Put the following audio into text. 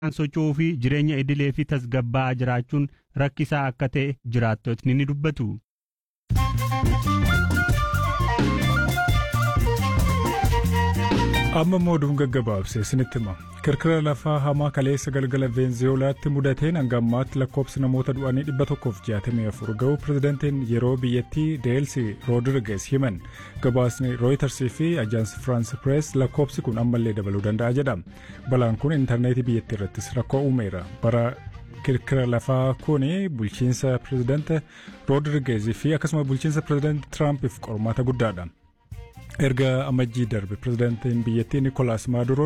socho'uu fi jireenya idilee fi tasgabbaa'aa jiraachuun rakkisaa akka ta'e jiraattotni ni dubbatu. amma mooduun gaggabaabse isinitti hima kirkira lafaa hamaa kaleessa galgala veenzuweelaatti mudateen hanga ammaatti lakkoobsi namoota du'anii 164 ga'uu pirezidantiin yeroo biyyattii deelsi roodirigees himan gabaasni rooyitarsii fi ajaansi firaansi pirees lakkoobsi kun ammallee dabaluu danda'a jedha balaan kun intarneetii biyyattii irrattis rakkoo uumeera bara kirkira lafaa kun bulchiinsa pirezidaanta roodirigeezii fi akkasuma bulchiinsa pirezidaanti tiraampiif qormaata guddaadha. erga amajjii darbe pirezidaantiin biyyattii nikolaas maaduroo